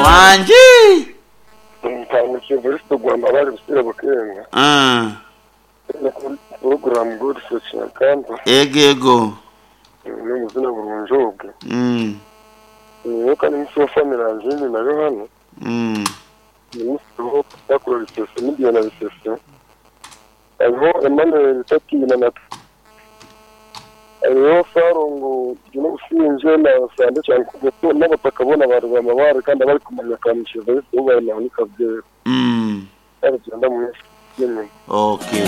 wanjye umutanga cy'imvura tugomba bari gusubira gukenga Mm. porogaramu gorusesi na kamba yego yego ni umuzina burunjobwe Mm. niyo kandi umunsi wa famirange ni na yohani Mm. uyu munsi turiho bakora bisesi n'igihe na bisesi hariho emanuel itakina na hariho farongo gino usinje na sande cyangwa kugato n'abapaka bo na ba rubamabare kandi abari kumenya kamushyiza ariko ubaye nawe nikabyera Mm. babigenda mu minsi y'inyuma Okay.